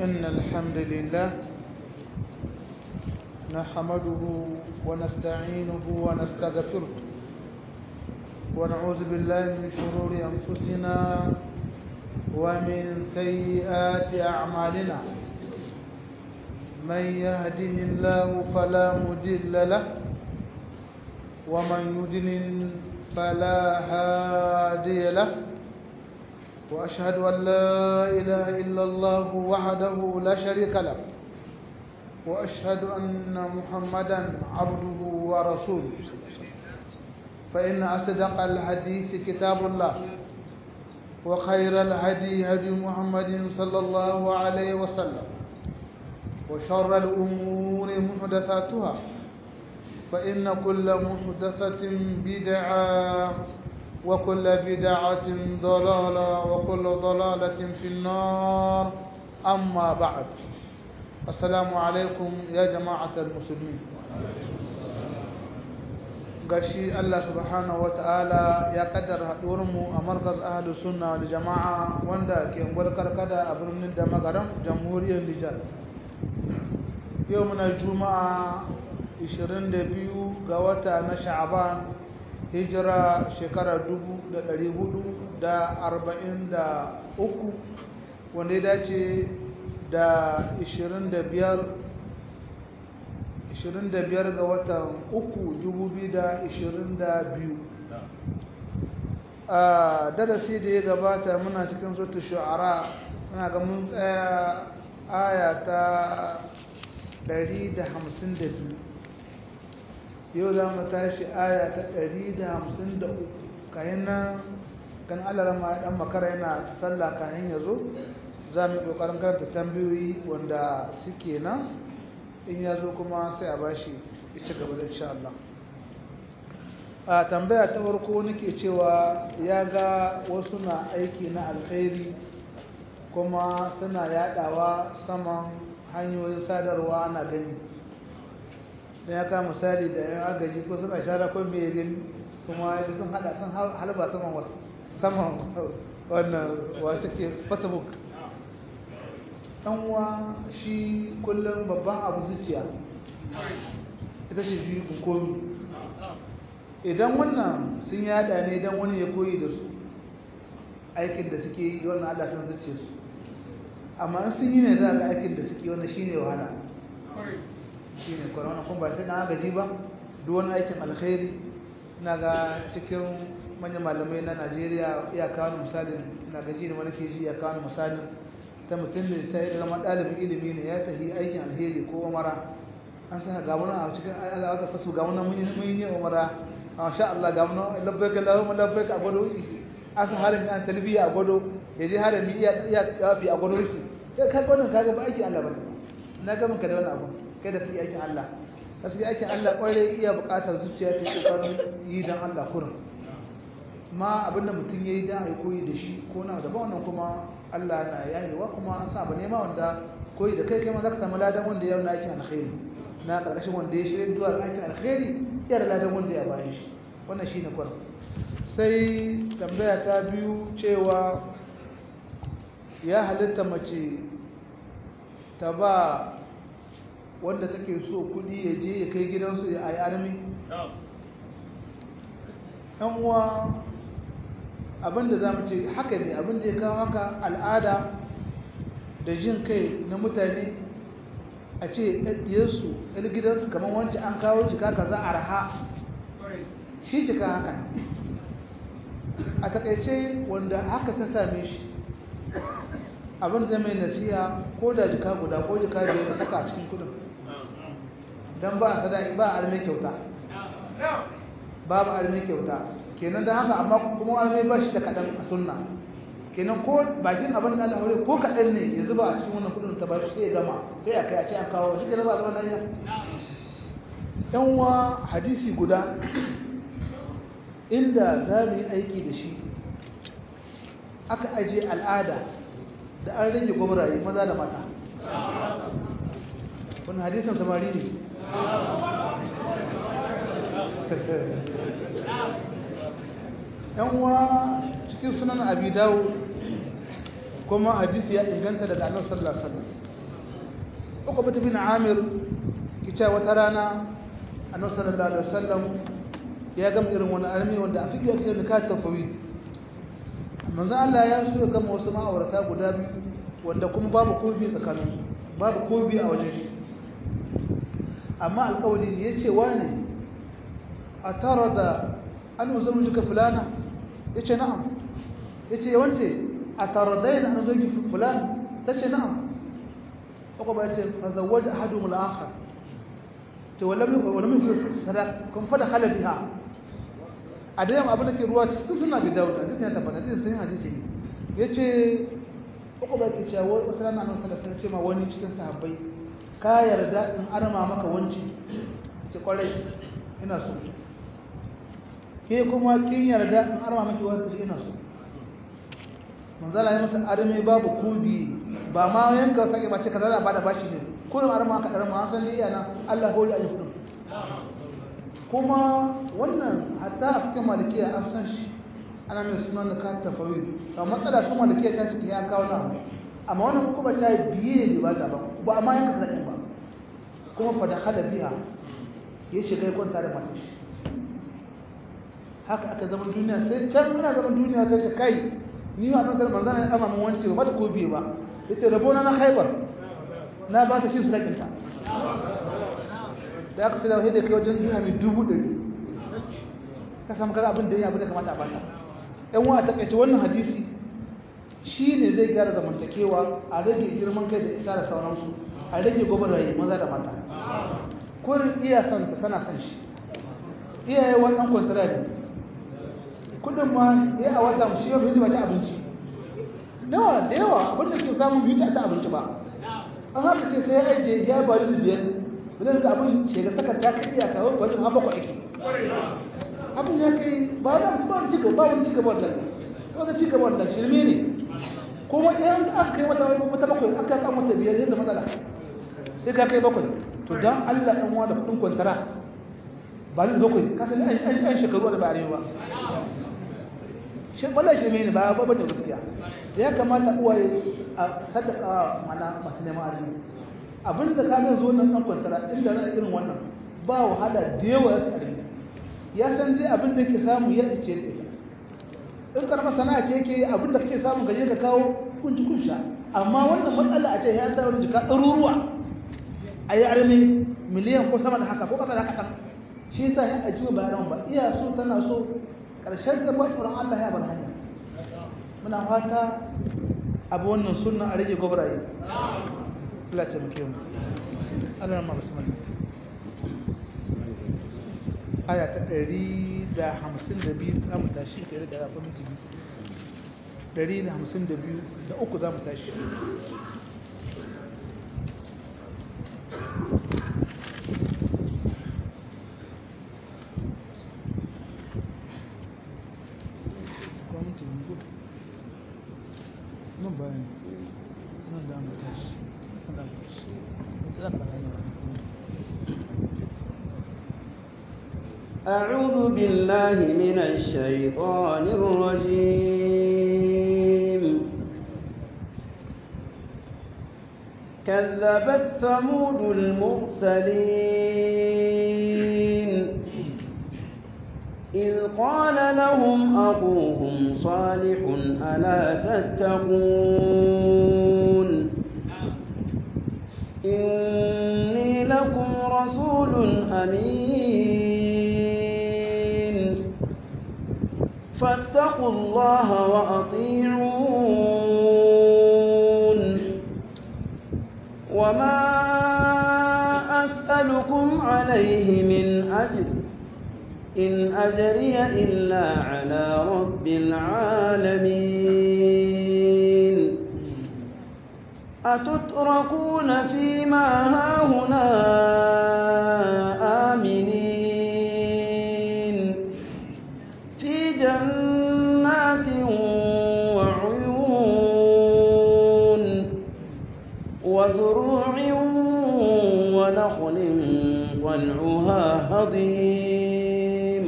إن الحمد لله نحمده ونستعينه ونستغفره ونعوذ بالله من شرور أنفسنا ومن سيئات أعمالنا من يهده الله فلا مضل له ومن يضلل فلا هادي له وأشهد أن لا إله إلا الله وحده لا شريك له وأشهد أن محمدا عبده ورسوله فإن أصدق الحديث كتاب الله وخير الهدي هدي محمد صلى الله عليه وسلم وشر الأمور محدثاتها فإن كل محدثة بدعة وكل بدعة ضلالة وكل ضلالة في النار أما بعد السلام عليكم يا جماعة المسلمين gashi Allah subhanahu wata'ala ya kaddara haɗuwarmu a markaz ahalus sunna wal jama'a wanda ke karkada a birnin da magaram jamhuriyar Nijar yau muna juma'a 22 ga wata na sha'aban hijira shekara 443 wanda ya dace da 25 25 ga watan 3 2022 a darasi da ya gabata muna cikin zuta shu'ara muna ga mun tsaya aya ta 152 yau za mu tashi aya ta 153 kayan nan kan alarama dan makara yana sallah kayan ya zo za mu kokarin karanta tambayoyi wanda suke nan in ya zo kuma sai a bashi ita gaba da insha Allah a tambaya ta farko nake cewa ya ga wasu na aiki na alkhairi kuma suna yadawa saman hanyoyin sadarwa na gani da ya kama misali da yan agaji ko suna shara ko mai gani kuma ya sun hada sun halba saman wasu saman wannan wata ke facebook uwa shi kullum babban abu zuciya ita ce ji komi idan wannan sun yada ne don wani ya koyi da su aikin da suke yi wannan allah sun zuce su amma sun yi ne za ga aikin da suke wannan shine wahala shi ne kwanan kuma ba sai na agaji ba duk wani aikin alkhairi na ga cikin manyan malamai na najeriya ya kawo misalin na gaji da wani ke ji ya kawo misalin ta mutum da sai zama ɗalibin ilimi ne ya tafi aikin alheri ko umara an sa ga wani a cikin Allah ta fasu ga wani mun yi umara masha Allah ga wani labbaik Allahumma labbaik a gwado shi aka harin an talbiya a gwado ya je harami iya iya yafi a gwado shi sai ka gwanin ka ga ba aikin Allah bane na ga ka da wani abu kai da fi aikin Allah gaskiya aikin Allah kwarai iya buƙatar zuciya ta kokarin yi dan Allah kurin ma abinda mutum yayi dan ai koyi da shi ko na da ba wannan kuma Allah na yayewa kuma an sa ba nema wanda koyi da kai kai ma zaka samu ladan wanda ya na aikin alkhairi na karkashin wanda ya shirye zuwa ga aikin alkhairi ya da ladan wanda ya bayan shi wannan shine kwarin sai tambaya ta biyu cewa ya halitta mace ta ba wanda take so kudi ya je ya kai gidansu ya ayi armi yan uwa abinda za mu ce haka ne abinda ya kawo haka al'ada da jin kai na mutane a ce ɗaɗɗiyarsu ɗan gidansu kamar wancan an kawo jika ka za a raha shi jika haka a takaice wanda haka ta same shi abin zai mai nasiya ko da jika guda ko jika biyar da saka a cikin kudin don ba a sadaki ba a arme kyauta babu arme kyauta kenan da haka amma kuma arme ba shi da kaɗan a sunna kenan ko bakin abin da Allah ko kaɗan ne ya zuba a cikin wannan kudin ta ba sai ya gama sai a kai a ce an kawo shi kenan ba zaman lafiya yan uwa hadisi guda inda za mu yi aiki da shi aka aje al'ada da an rage gwamnati maza da mata wani hadisan samari ne yan uwa cikin sunan abi dawo kuma hadisi ya inganta daga annabi sallallahu alaihi wasallam uku bata bin amir kice wata rana annabi sallallahu alaihi wasallam ya gama irin wani armi wanda a fiƙe ake da ka tafawid manzo Allah ya so ya gama wasu ma'aurata guda biyu wanda kuma babu kobi tsakaninsu babu kobi a wajen shi amma alƙawari ne yace wani a tara da an musamman jika fulana yace na'am yace wance a tara da yana an zogi fulana tace na'am ko ba yace fa zawwaja ahadum al-akhar to wala mi wala mi sadaq kun fada hala biha a da abin da ke ruwa cikin suna bi dawud hadisi ya tabbata cikin sun hadisi ne yace uku ba ke cewa wata rana nan sallallahu alaihi wasallam wani cikin sahabbai ka yarda in arma maka wanci ce kwarai ina so ke kuma kin yarda in arma maki wanci ina so manzala ya masa arme babu kudi ba ma yanka sake ba ce kaza da bada bashi ne kullum arma ka arma an san liya na Allah hori ayi kudin kuma wannan hatta a cikin malikiya an san shi ana mai sunan da kan tafawid ba matsala su malikiya ta ciki ya kawo na amma wannan kuma ta biye ne ba ta ba ba amma yanka sake ba kuma fa da hala biya ya shiga ya kwanta da matar shi haka aka zama duniya sai can muna zaman duniya sai ta kai ni ma nan salman zana ya mun wance ba da ko biye ba yace rabo na na khaibar na ba ta shi su dakinta da aka sai da kai wajen dirhami dubu ɗari ka samu kaza abin da ya abin da kamata a bata ɗan wa a takaice wannan hadisi shi ne zai gyara zamantakewa a rage girman kai da isa da sauransu a rage gwagwarwaye maza da mata kurin iya son ta tana son shi iyaye wannan kwantara ne kudin ma ya a wata shi yau bai ci abinci yawa da yawa abin da ke samun biyu ta abinci ba an haka ce sai ya ajiye ya bari da biyar bilan da abin shekar saka ta kai iya kawo bari ma bakwai ake abin ya kai ba wani ba wani cigaba ba wani cigaba wannan wata cigaba wannan shirme ne kuma idan aka kai wata wata bakwai aka kan wata biyar zai matsala sai ka kai bakwai to dan Allah dan wa da kudin kwantara ba ni bakwai ka san an an shekaru da ba arewa shi wallahi shirme ne ba ba bane gaskiya da ya kamata uwaye a sadaka mana masu neman arziki abinda ka ga zo nan dan kwantara inda za a irin wannan ba wahala da yawa ya tsare ya san dai abin da yake samu ya ce da ita in karama sana'a ce yake abin da kake samu gaje ka kawo kunci kunsha amma wannan matsala a ce ya sa wani jika ɗaruruwa a yi arme miliyan ko sama da haka ko ƙasa da haka shi yasa ya ajiye bayanan ba iya so tana so ƙarshen da ba tsoron Allah ya bar hanya muna fata abu wannan sunna a rage gobraye Allah ta muke mu Allah ma bismillah aya ta ɗari da hamsin da biyu za mu tashi ta da rafa miti biyu ɗari da hamsin da biyu da uku za mu tashi nan bayan nan da mu tashi nan da mu tashi zan bayan أعوذ بالله من الشيطان الرجيم كذبت ثمود المرسلين إذ قال لهم أخوهم صالح ألا تتقون إني لكم رسول أمين فاتقوا الله وأطيعون وما أسألكم عليه من أجر إن أجري إلا على رب العالمين أتتركون فيما هاهنا آمنين في جنات وعيون وزروع ونخل طلعها هضيم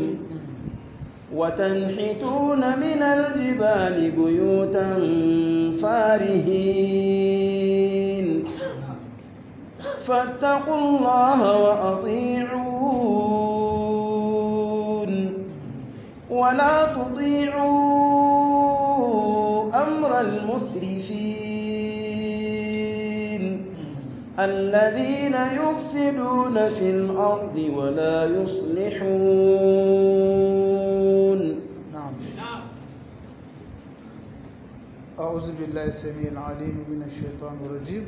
وتنحتون من الجبال بيوتا فارهين فاتقوا الله وأطيعون ولا تطيعوا أمر المسرفين الذين يفسدون في الأرض ولا يصلحون نعم أعوذ بالله السميع العليم من الشيطان الرجيم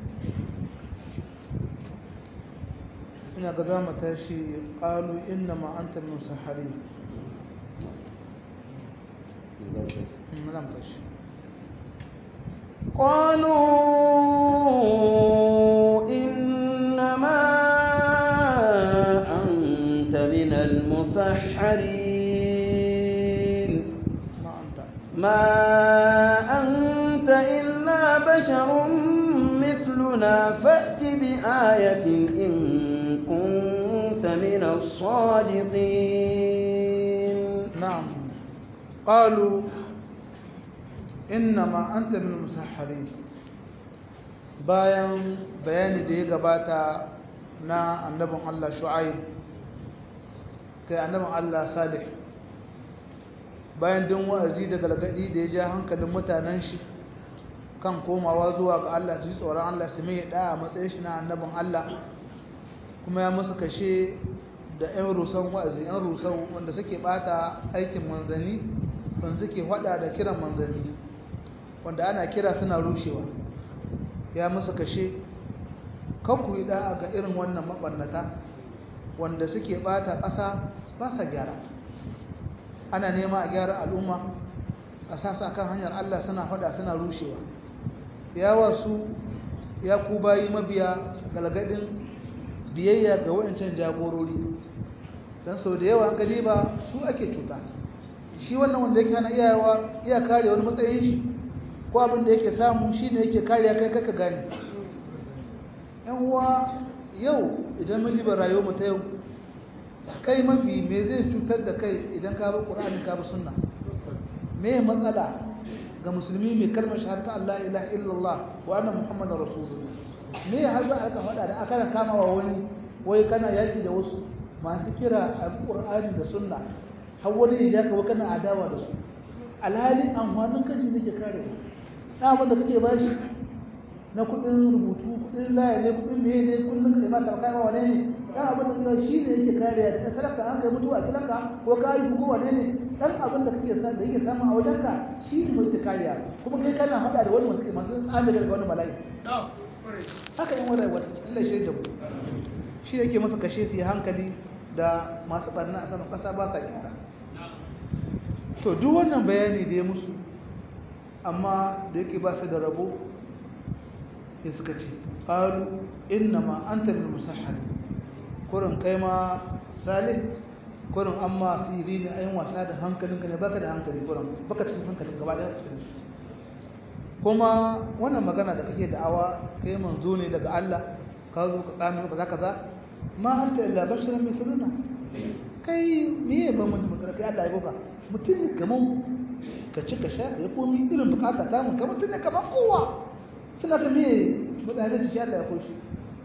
ina ga za mu tashi ƙalu inna ma'antar musahari za mu tashi قالوا إنما أنت من المسحرين ma'anta ما أنت إلا بشر مثلنا فأت بآية إن كنت من الصادقين نعم قالوا إنما أنت من المسحرين bayan bayani da ya gabata na annabin Allah Shu'aib kai annabin Allah Salih bayan din wa'azi da galgadi da ya ja hankalin mutanen shi kan komawa zuwa ga Allah su yi tsoron Allah su mai da a matsayin shi na annabin Allah kuma ya musu kashe da 'yan rusan wa'azi 'yan rusan wanda suke bata aikin manzanni wanda suke hada da kiran manzanni wanda ana kira suna rushewa ya musu kashe kanku yi da'a ga irin wannan mabannata wanda suke bata ƙasa ba sa gyara ana nema a gyara al'umma a sasa kan hanyar Allah suna fada suna rushewa ya wasu ya ku bayi mabiya galgadin biyayya ga wayancan jagorori don sau da yawa gani ba su ake cuta shi wannan wanda yake hana iyawa iya kare wani matsayin shi ko abin da yake samu shi ne yake kariya kai kaka gani yan uwa yau idan mun jiba rayuwar mu ta yau kai mafi me zai cutar da kai idan ka bi qur'ani ka bi sunna me matsala ga musulmi mai kalmar shahada Allah ilaha illallah wa anna muhammadar rasulullah me har za a faɗa da aka kama wa wani wai kana yaki da wasu masu kira alqur'ani da sunna har wani ya jaka kana adawa da su alhali amfanin kashi nake kare na abin da kake bashi na kudin rubutu kudin laya ne kudin meye ne kullum ka ma karkai ma wane ne dan abin da kake shi ne yake kariya da salaka an kai mutuwa gidanka ko ka yi ko wane ne dan abin da kake sa da yake samu a wajenka shi ne yake kariya kuma kai kana hada da wani masu masu tsami daga wani mala'i haka yin wani wani Allah shi da mu shi yake masa kashe su yi hankali da masu barna a saman kasa ba sa kyara to duk wannan bayani da ya musu amma da yake ba su da rabo sai suka ce qalu inna ma anta bil musahhar kurin kai ma salih kurin amma siri ne ayin wasa da hankalinka ne baka da hankali kurin baka cikin hankalin gaba da cikin kuma wannan magana da kake da'awa kai manzo ne daga Allah ka zo ka tsami kaza kaza ma anta illa basharun mithluna kai me ba mun magana kai Allah ya boka mutum ne kaman ka ci ka sha ya komi irin bukata ta mun kamar mutum ne kaman kowa suna ka me mutane ciki Allah ya koshi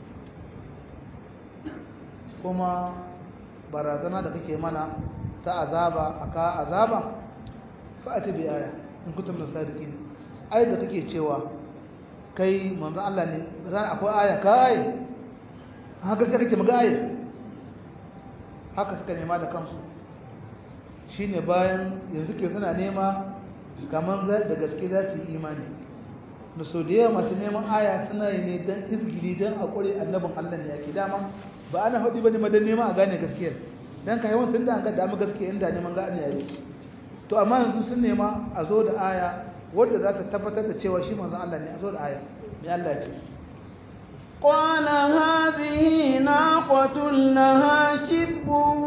kuma barazana da kake mana ta azaba aka azaba fa'ati bi aya in kuntum sadiqin ai da kake cewa kai manzo Allah ne zan akwai aya kai haka sai kake maga aya haka suka nema da kansu shine bayan yanzu ke suna nema kaman da gaske za su yi imani da so da yawa masu neman aya suna yi ne don izgili don a ƙure annabin Allah ne yake dama ba ana haɗi ba ne madan nema a gane gaskiyar don ka yawan tun da an ga damu gaskiya inda neman gane yayi to amma yanzu sun nema a zo da aya wadda za ta tabbatar da cewa shi manzon Allah ne a zo da aya me Allah ya ce قال هذه ناقة لها شرب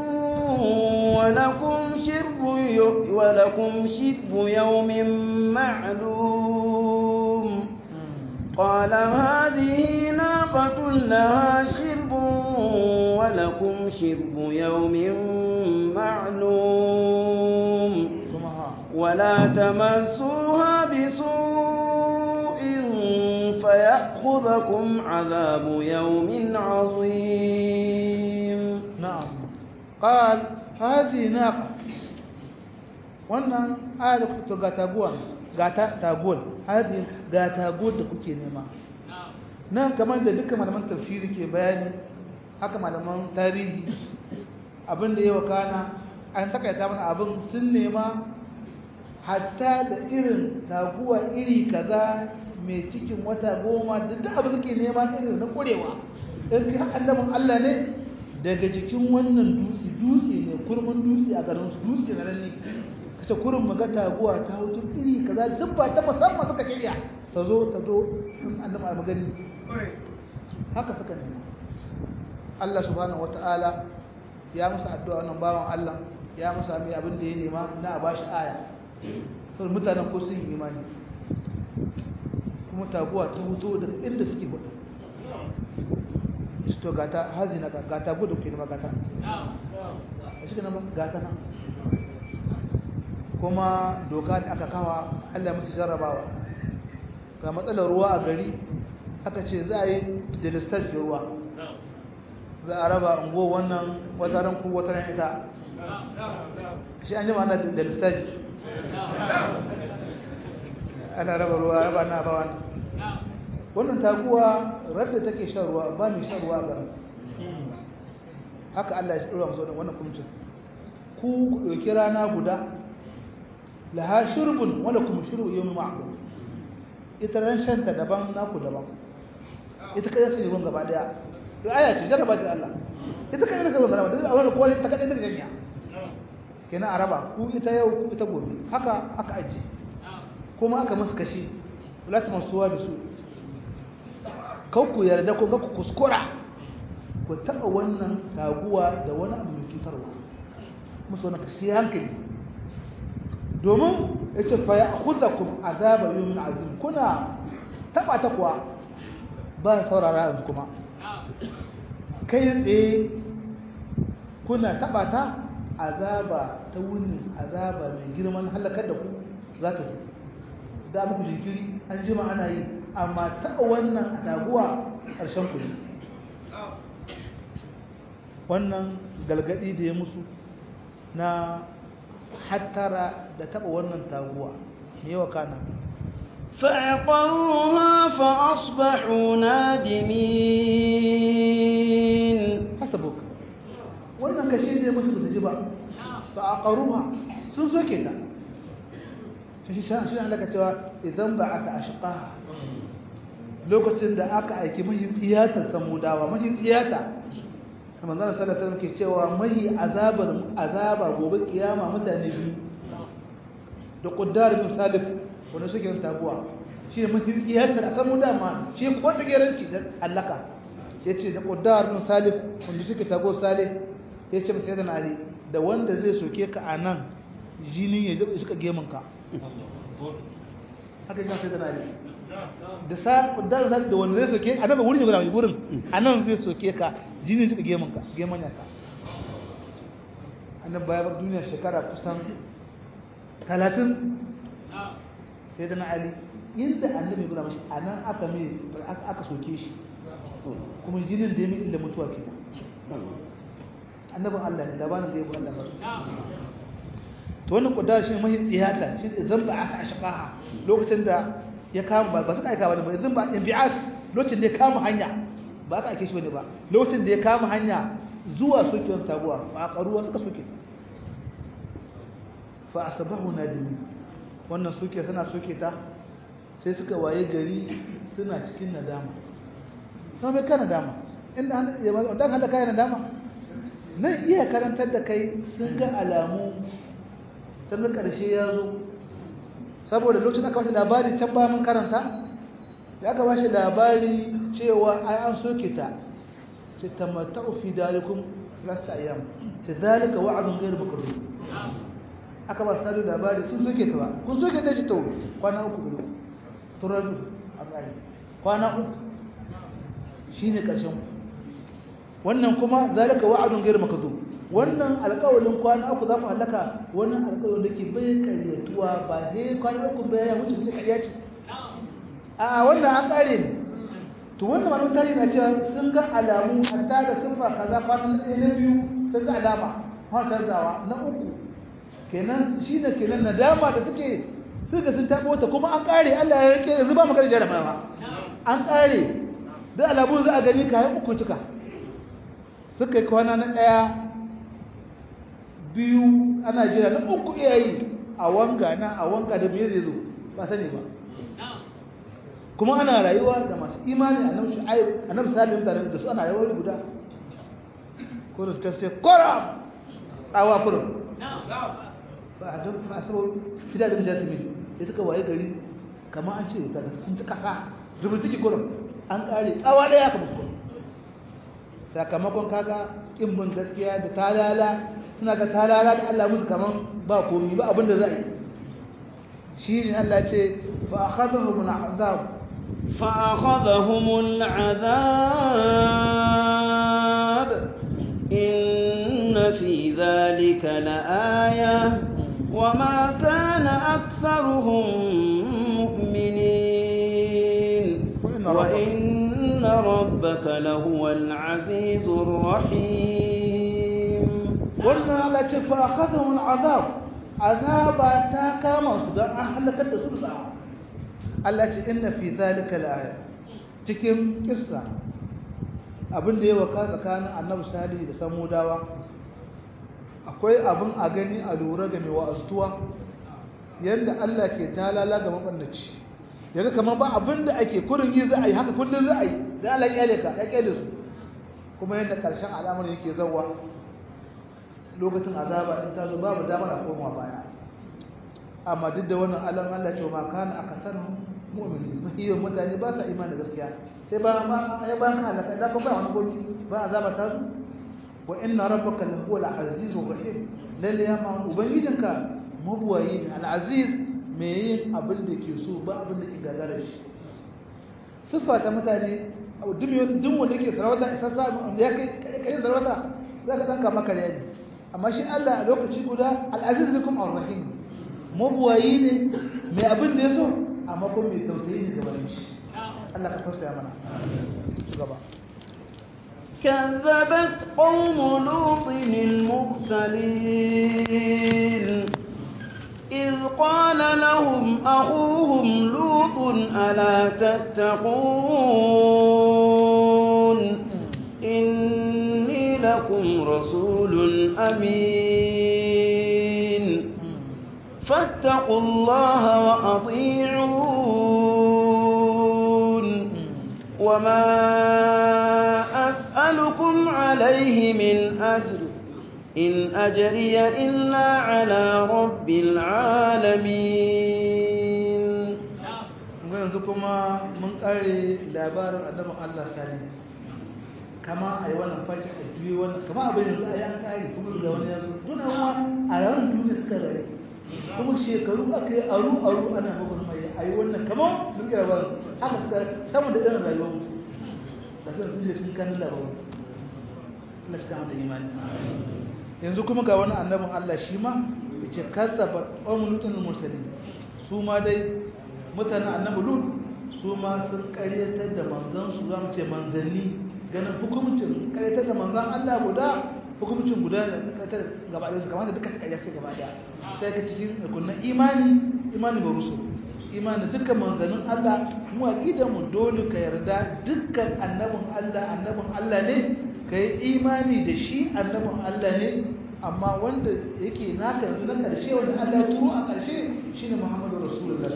ولكم شرب ولكم شرب يوم معلوم قال هذه ناقة لها شرب ولكم شرب يوم معلوم ولا تمسوها بسوء فيأخذكم عذاب يوم عظيم نعم قال هذه ناقة wannan ayar to ga taguwa ga ta taguwar hadi ga taguwar da kuke nema nan kamar da dukkan malaman tafsiri ke bayani haka malaman tarihi abin da ya wakana an takaita mana abin sun nema hatta da irin taguwa iri kaza mai cikin wata goma da duk abin suke nema irin na kurewa in kai annabin Allah ne daga jikin wannan dutse dutse ne kurmin dutse a garin su dutse na nan ne kace kurin maga taguwa ta hutu iri kaza duk ba ta musamman suka shirya ta zo ta zo in annabi a magani haka suka nema Allah subhanahu wataala ya musu addu'a wannan bawan Allah ya musu mai abin da ya nema na a bashi aya sau mutanen ko sun yi imani kuma taguwa ta hutu daga inda suke hudu to gata hazi na gata gudu ke nema gata a shi nama gata nan kuma doka da aka kawa Allah musu jarrabawa ga matsalar ruwa a gari aka ce za a yi delistage da ruwa za a raba ungo wannan wataran ku wataran ita shi an jima ana delistage ana raba ruwa raba na ba wani wannan taguwa radda take shan ruwa ba mai shan ruwa ba haka Allah ya dora musu wannan kumcin ku ɗauki rana guda laha shurbun wala kuma shurbu yawmi ma'lum ita ran shanta daban naku daban ita kai sai ruwan gaba daya to aya ce jarraba ta Allah ita kai sai ruwan gaba daya a wannan kowa ta kadai daga jami'a kenan araba ku ita yau ku ita gobe haka aka aje kuma aka musu kashi wala ta masuwa da su kau ku yarda ko ku kuskura ku taɓa wannan taguwa da wani abu mai cutarwa musu wani kashi hankali domin ya ce fa ya kuza ku azaba yi min azim kuna taɓa ta kuwa ba saurara yanzu kuma kai tsaye kuna taɓa ta azaba ta wuni azaba mai girman halakar da ku za ta zo da muku jinkiri an jima ana yi amma taɓa wannan a taguwa ƙarshen ku wannan galgadi da ya musu na hattara da taɓa wannan taguwa me yawa kana فعقروها فأصبحوا نادمين hasabuk wannan kashe da ya musu ba su ji ba ba a ƙaruwa sun soke ta shi shi Allah ka cewa idan ba aka ashqa lokacin da aka aiki mahi tsiyatar samudawa mahi tsiyata kamar zan sallallahu alaihi ke cewa mahi azabar azaba gobe kiyama mutane biyu da quddar bin salif wanda suke yin taguwa shi ne mahi tsiyatar samudawa ma shi ko tsigeranci da allaka yace da quddar bin salif wanda suke tago salih yace ba sai da nari da wanda zai soke ka anan jinin ya suka gemin ka haka yana sai da nari da sa kuddar sa da wanda zai soke a nan wurin ne gurin gurin a nan zai soke ka jinin suka gemin ka gemin ka annabi bayan bar duniya shekara kusan 30 sai da na ali inda annabi gura mashi a nan aka mai aka soke shi kuma jinin da ya mai illa mutuwa ke annabin Allah ne labarin da ya bu Allah ba to wannan kudar shi mai tsiyata shi zan ba aka ashqaha lokacin da ya kama ba suka aika ba zan ba inbi'as lokacin da ya kama hanya ba aka aike shi bane ba lokacin da ya kama hanya zuwa sokewar taguwa ba a karuwa suka soke fa asbahu nadimi wannan soke suna soke ta sai suka waye gari suna cikin nadama kuma bai kana dama inda ya dan hada kai nadama nan iya karantar da kai sun ga alamu sun ga ƙarshe ya zo saboda lokacin aka bashi labari can ba mun karanta da aka bashi labari cewa ai an soke ta ce tamatta'u fi dalikum lasta ayyam ta dalika wa'adun ghairu makrun aka ba su labari sun soke ta ba kun soke ta ji to kwana uku gudu turaju a tsari kwana uku shine ƙarshen wannan kuma zalika wa'adun ghairu makrun wannan alƙawarin kwana uku za ku halaka wannan alƙawarin da ke bai karyatuwa ba sai kwana uku bai ya mutu sai karya ce a wannan an ƙare ne to wannan malamin tarihi na cewa sun ga alamu hatta da siffa kaza fatan ɗaya na biyu sun ga alama har canzawa na uku kenan shi ne kenan nadama da suke suka sun taɓo ta kuma an ƙare Allah ya rike yanzu ba magana jarabawa an ƙare da alamu za a gani kayan uku cika suka yi kwana na ɗaya biyu ana jira na uku iyayi a wanga na a wanga da biyu zai zo ba sani ba kuma ana rayuwa da masu imani a nan shu'aib a nan salim da da su ana rayuwa guda kurin ta sai kora tsawa kurin ba a don fasaro fidarin jasmin da suka waye gari kamar an ce daga sun ci kasa rubutu ki kurin an kare tsawa daya kamar kurin sakamakon kaga kin bin gaskiya da talala suna ga talala da Allah musu kaman ba komi ba abin da za a yi shi ne Allah ce fa akhadhahum al'azab فأخذهم العذاب إن في ذلك لآية وما كان أكثرهم مؤمنين وإن ربك لهو العزيز الرحيم قلنا لك فأخذهم العذاب عذاب تاكا مصدر أهلك الدسوس Allah ce inna fi zalika la'aya cikin kissa abin da ya waka tsakanin annabi salihu da samudawa akwai abin a gani a lura ga mai wa'azuwa yadda Allah ke talala ga mabannaci yaga kamar ba abin da ake kurin yi za a yi haka kullum za a yi da Allah ya leka ya kyale su kuma yadda karshen al'amarin yake zawa lokacin azaba in ta zo babu damar a koma baya amma duk da wannan alam Allah ce ma kana akasar mu'mini mahiyan mutane ba sa imani da gaskiya sai ba ya ba ka halaka da kuma wani gobi ba azaba ta su wa inna rabbaka la huwa al-azizur rahim lalle ya ma ubangijinka mabuwayi ne al-aziz me yin abin da ke so ba abin da ke gagara shi siffa ta mutane duk duk wanda yake sarauta isa sa ya kai kai sarauta zaka danka maka ne amma shi Allah a lokaci guda al-aziz bikum ar-rahim mabuwayi ne mai abin da ya so amma kuma mai tausayi ne gaban shi Allah ka tausaya mana gaba كذبت قوم لوط المرسلين إذ قال لهم أخوهم لوط ألا تتقون إني لكم رسول أمين فاتقوا الله وأطيعون وما أسألكم عليه من أجر إن أجري إلا على رب العالمين yanzu kuma mun kare labarin annabin Allah sani kama a yi wannan faji a juyi wannan kama abin yanzu a yi an kare kuma ga wani yazo duna wa a ranar duniya suka rayu kuma shekaru aka yi aru aru ana bugun mai a yi wannan kama mun kira ba haka suka samun da irin rayuwar mu da sun sun cikin kanin labarin Allah cika mata imani yanzu kuma ga wani annabin Allah shi ma ya ce kazzaba qawmun lutun mursalin su ma dai mutanen annabi lut su ma sun karyatar da manzon su zamu ce manzanni ganin hukumcin karyatar da manzon Allah guda hukumcin guda ne karyatar gaba da su kamar da duka su karyatar gaba da sai ka cikin kunnan imani imani ba rusul imani dukkan manzannin Allah mu aqidar mu dole ka yarda dukkan annabin Allah annabin Allah ne kai imani da shi annabin Allah ne amma wanda yake naka yanzu na ƙarshe wanda Allah ya turo a ƙarshe shine Muhammadu Rasulullah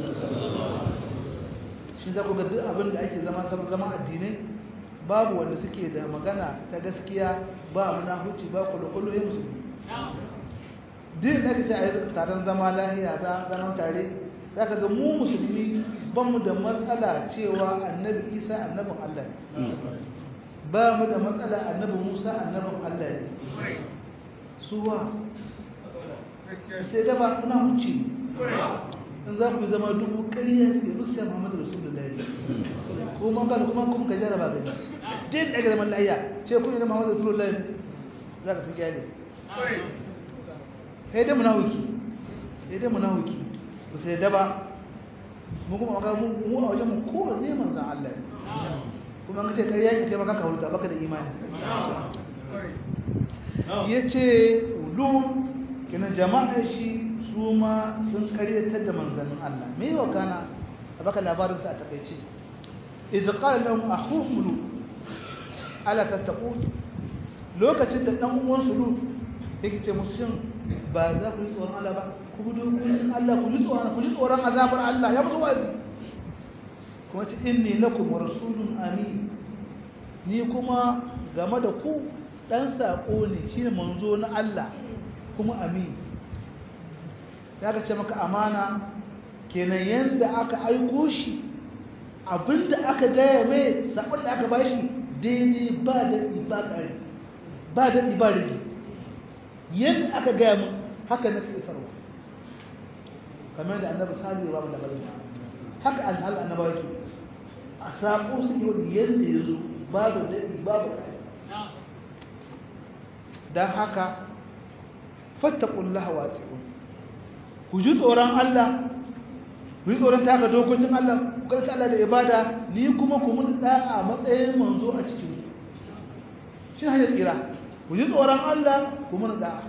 shi za ku ga duk abin da ake zama zama addinai babu wanda suke da magana ta gaskiya ba munafuci ba kullu ya musulmi din da kace a yi taron zama lahiya za zaman tare za ka ga mu musulmi ban mu da matsala cewa annabi isa annabin Allah ne ba mu da matsala annabi musa annabin Allah ne suwa sai da ba kuna huce in za ku zama dubu ƙarya suke rusiya muhammadu rasulullahi kuma ba kuma kuma ka jaraba gani din daga zaman layya ce kun yi na muhammadu rasulullahi za ka su gyale sai dai munawiki sai dai munawiki ba sai da ba mu kuma maka mu a wajen mu kowanne manzan Allah kuma ban ce kai yaki kai maka ka huta baka da imani yace ulum kina jama'a shi su ma sun karyatar da manzannin Allah me yau kana a baka labarin sa a takeice idza qala lahum akhuhum lut ala tattaqun lokacin da dan uwan su lut yake ce musu shin ba za ku yi tsoron Allah ba ku bi dokokin Allah ku ji tsoron ku ji tsoron azabar Allah ya musu wazi kuma ce inni lakum rasulun amin ni kuma game da ku dan sako ne shine manzo na Allah kuma amin ya ka ce maka amana kenan yanda aka aiko shi abinda aka gaya mai sabon da aka bashi daidai ba da ba kare ba da ba da yanda aka gaya mun haka nake isarwa kamar da annabi salihu ba mu da bayyana haka alhal annaba yake a sako su yau yanda yazo babu dadi babu kai dan haka fattaqullaha wa atiqun ku ji tsoron Allah ku yi tsoron taka dokokin Allah ku karka Allah da ibada ni kuma ku mun da'a matsayin manzo a cikin ku shi ne tsira ku ji tsoron Allah ku mun da'a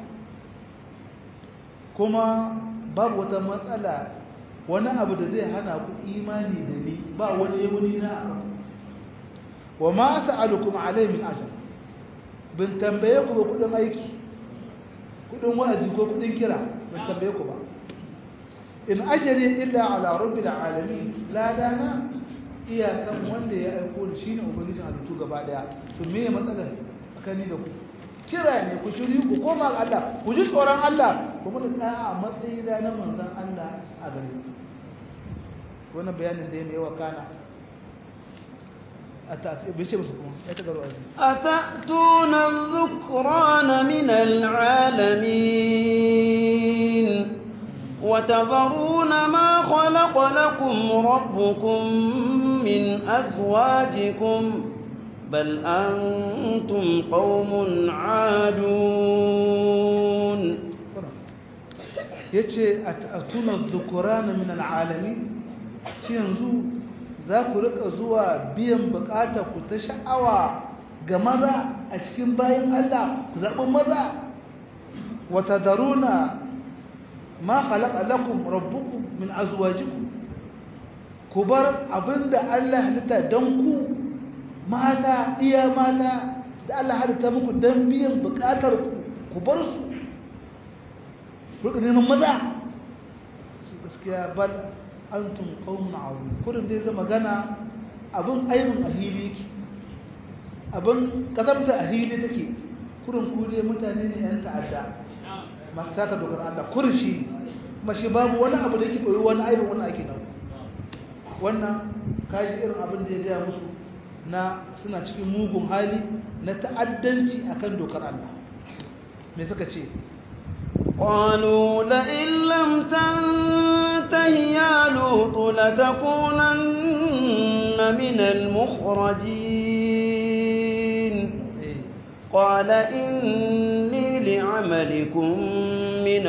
kuma babu wata matsala wani abu da zai hana ku imani da ni ba wani yawuni na akan wa ma sa'alukum alayhi min ajr bin tambaye ku ba kudin aiki kudin wa'azi ko kudin kira bin tambaye ku ba in ajri illa ala rabbil alamin la dana iyakan wanda ya aiko ni shine ubangijin halittu gaba daya to me ya matsala tsakani da ku kira ne ku shiri ku koma ga Allah ku ji tsoron Allah kuma da tsaya a matsayi da na manzon Allah a gare ku wannan bayanin da ya mai yawa kana أتأتون الذكران من العالمين وتذرون ما خلق لكم ربكم من أزواجكم بل أنتم قوم عادون yace atuna dhukurana min alalamin shi yanzu za ku rika zuwa biyan bukatar ku ta sha'awa ga maza a cikin bayan Allah ku zaɓi maza wa tadaruna ma khalaqa lakum rabbukum min azwajikum ku bar abinda Allah halitta dan ku mata iya mata da Allah halitta muku dan biyan bukatar ku ku bar su ku neman maza su gaskiya bal antum qaumun azim kurin dai zama gana abin aibin ahili yake abin kazamta ahili take kurin ku dai mutane ne yan ta'adda masu taka dokar Allah kurin shi kuma shi babu wani abu da yake koyi wani aibin wani ake nan wannan kaji irin abin da ya gaya musu na suna cikin mugun hali na ta'addanci akan dokar Allah me suka ce قالوا لئن لم تنته يا لوط لتكونن من المخرجين قال إني لعملكم من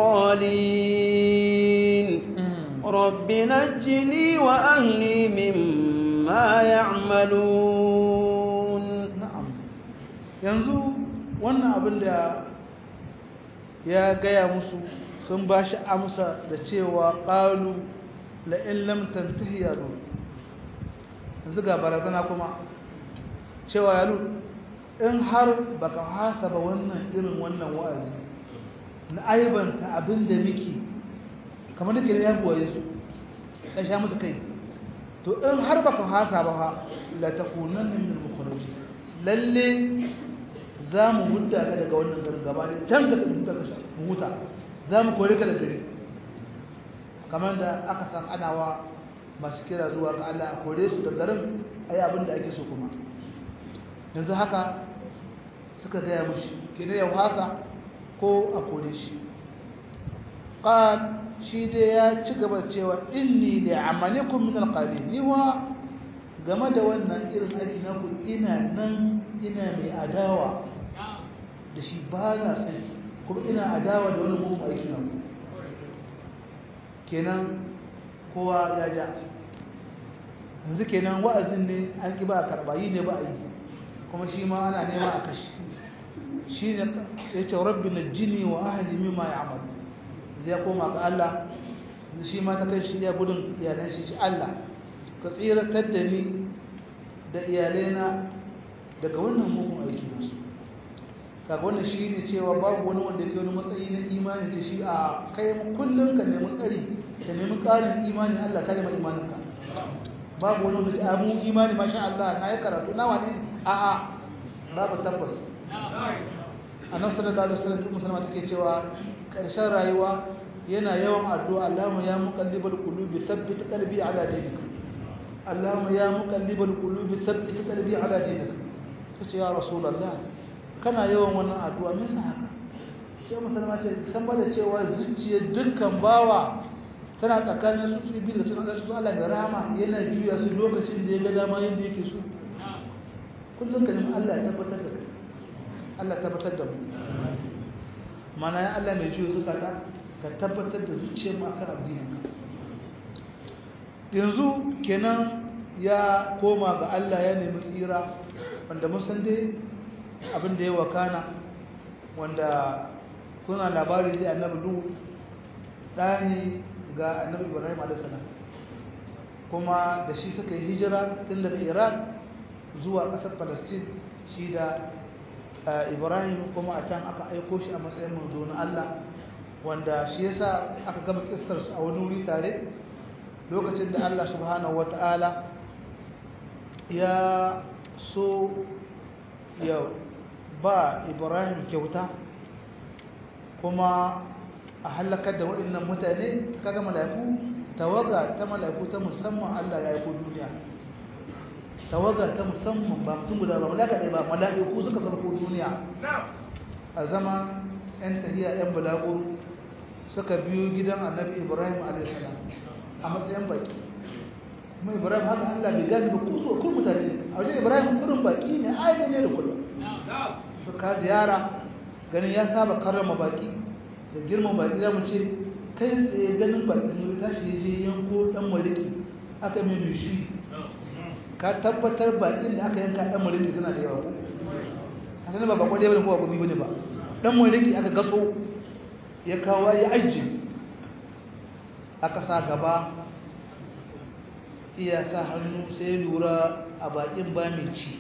القالين رب نجني وأهلي مما يعملون نعم ينزو وانا abin da ya gaya musu sun ba shi amsa da cewa ƙalu la'in lamtan tahiyar yanzu ga barazana kuma cewa yalu in har baka hasa ba wannan irin wannan wa'azi na aibanta abin da miki kamar da ke ya buwaye su ya sha musu kai to in har baka hasa ba ha la takunan min al-mukhrajin lalle za mu hudda ka daga wannan garin gaba da can daga huta ka huta za mu kore ka da gari kamar da aka san anawa masu kira zuwa ga Allah a kore su da garin ayi abin da ake so kuma yanzu haka suka gaya mushi kina yau haka ko a kore shi qal shi dai ya ci gaba cewa inni li amalikum min alqalin ni wa game da wannan irin aiki na ku ina nan ina mai adawa da shi ba na sani kuma ina adawa da wani mugun aiki na ku kenan kowa ya ja yanzu kenan wa'azin ne an ki ba a karɓa yi ne ba a yi kuma shi ma ana nema a kashi shi ne ya ce rabbi na jini wa ahali mimma ya amal zai koma ga Allah shi ma ta kai shi ya gudun iyalan shi Allah ka tsiratar da ni da iyalaina daga wannan mugun aiki nasu kaga wannan shi ne cewa babu wani wanda ke wani matsayi na imani ta shi a kai kullum ka nemi tsari ka nemi ƙarin imani Allah ka nemi imaninka babu wani wanda a mu imani masha Allah na yi karatu na wani a a babu tabbas annabi sallallahu alaihi wasallam duk musulma take cewa karshen rayuwa yana yawan addu'a Allahumma ya muqallibal qulubi thabbit qalbi ala dinika Allahumma ya muqallibal qulubi thabbit qalbi ala dinika tace ya rasulullah kana yawan wannan addu'a me yasa haka sai musulma ce san ba da cewa zuciyar dukkan bawa tana tsakanin su biyu da suna su Allah da rahama yana juya su lokacin da ya ga dama yadda yake so kullum ka nemi Allah ya tabbatar da kai Allah ya tabbatar da mu mana ya Allah mai juya zukata ka tabbatar da zuciyar mu akan addinin yanzu kenan ya koma ga Allah ya nemi tsira wanda mun san dai abin da ya wakana wanda kuna labari da annabi duk ɗani ga annabi ibrahim alaihissalam kuma da shi suka yi hijira tun daga iraq zuwa ƙasar palestine shi da ibrahim kuma a can aka aiko shi a matsayin manzo na allah wanda shi yasa aka gama kistar a wani wuri tare lokacin da allah subhanahu wata'ala ya so ya ba ibrahim kyauta kuma a halakar da waɗannan mutane kaga mala'iku tawaga ta mala'iku ta musamman Allah ya aiko duniya tawaga ta musamman ba mutum guda ba malaka ɗaya ba mala'iku suka sarko duniya a zama yan tahiya yan balagur suka biyo gidan annabi ibrahim a.s. a matsayin baki kuma ibrahim haka Allah bai gani ba kuso kun mutane a wajen ibrahim kurin baki ne ainihin ne da kullum suka ziyara ganin ya saba karrama baki da girman baki za mu ce kai tsaye ganin baki sun tashi ya je yanko dan maliki aka mai nushi ka tabbatar bakin da aka yanka dan maliki suna da yawa a sanar ba bakon ɗaya bane ko bakon bane ba dan maliki aka gaso ya kawo ya ajiye aka sa gaba iya sa hannu sai lura a bakin ba mai ci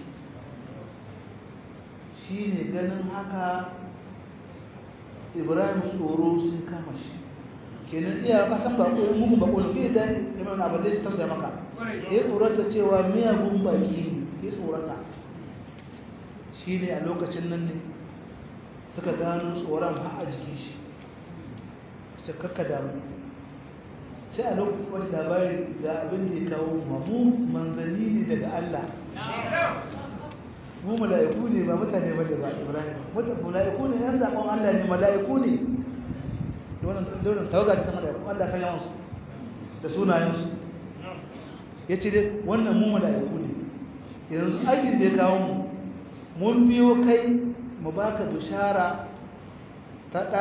shi ne ganin haka ibrahim tsoro sun kama shi kenan iya kasan bako yin mugun bako ne bai da yaman abu da ya tausaya maka ya tsorata cewa miyagun baki ya tsorata shi ne a lokacin nan ne suka gano tsoron ha a jikin shi su kakka damu sai a lokacin wani labari ga abin da ya kawo mamu manzanni ne daga allah mu mala'iku ne ba mutane ba da ba Ibrahim mala'iku ne yan zakon Allah ne mala'iku ne wannan wannan tawaga ta mala'iku Allah kan yawan su da sunayen su yace dai wannan mu mala'iku ne yanzu aikin da ya kawo mu mun biyo kai mu baka bishara ta da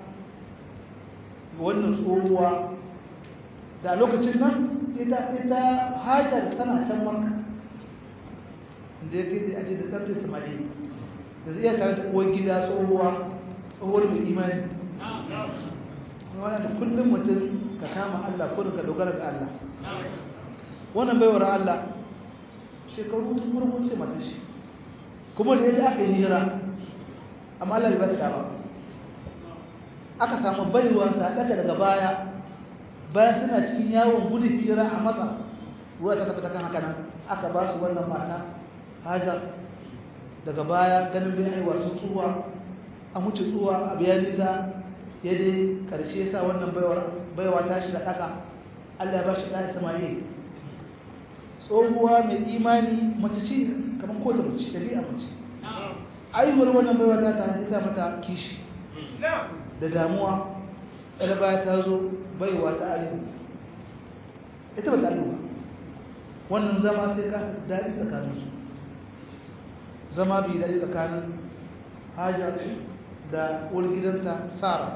wannan tsohuwa da lokacin nan ita ita hajar tana can makka da ya kai da aje da ɗarfe samari da zai iya tare da uwar gida tsohuwa tsohuwar mai imani wannan da kullum mutum ka kama Allah ko ka dogara ga Allah wannan baiwar Allah shekaru ta farko ce mata shi kuma da yadda aka yi hijira amma Allah bai ta ba aka samu baiwa sa daga daga baya bayan suna cikin yawon gudun hijira a matsa ruwa ta tabbata kan haka nan aka ba su wannan mata hajar daga baya ganin bin aiwa sun tsuwa a mutu tsuwa a biya nisa ya dai karshe sa wannan baiwa ta shi da ɗaka allah ya ba shi ɗaya samari tsohuwa mai imani mace ce kamar kota mace ɗabi'a mace aihuwar wannan baiwa ta ta sa mata kishi da damuwa ɗaya baya ta zo baiwa ta aihu ita ba ta aihu ba wannan zama sai ka daɗi tsakaninsu zama bi daɗi tsakanin hajar da gidanta sara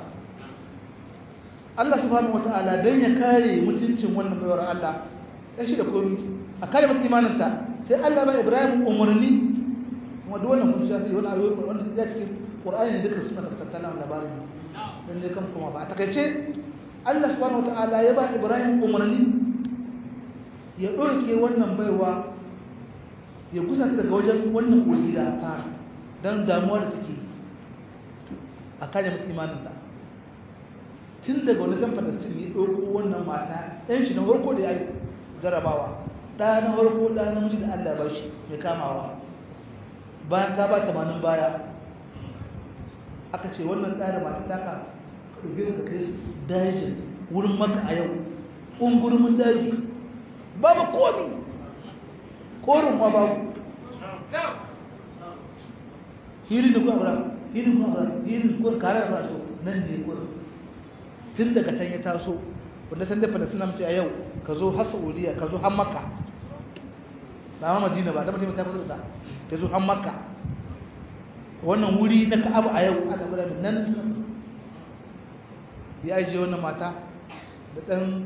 Allah subhanahu wata'ala don ya kare mutuncin wannan baiwar Allah ya shi da komi a kare mata imaninta sai Allah ba Ibrahim umarni kuma duk wannan hujja sai wani ayoyi wannan ya cikin Qur'ani ne duka suna tattala labarin dan dai kan kuma ba a takaice Allah subhanahu wataala ya ba Ibrahim umarni ya ɗauke wannan baiwa ya kusa daga wajen wannan kogi da tsara don damuwa da take a kare mata imaninta tun daga wani zan falastin ya ɗauko wannan mata ɗan shi na farko da ya yi jarabawa ɗaya na farko ɗaya na miji da allah ba shi mai kamawa bayan ta ba tamanin baya aka ce wannan ɗaya da mata taka ɗauke su da kai dajin wurin maka a yau ƙungurmin daji babu komi korin ma babu hirin da kuwa hirin kuwa hirin kuwa kare da faso nan ne kuwa tun daga can ya taso wanda san da falasina mace a yau ka zo har saudiya ka zo har makka na ma madina ba da madina ta kusa da ka zo har makka wannan wuri na ka'abu a yau aka fara nan ya ajiye wannan mata da ɗan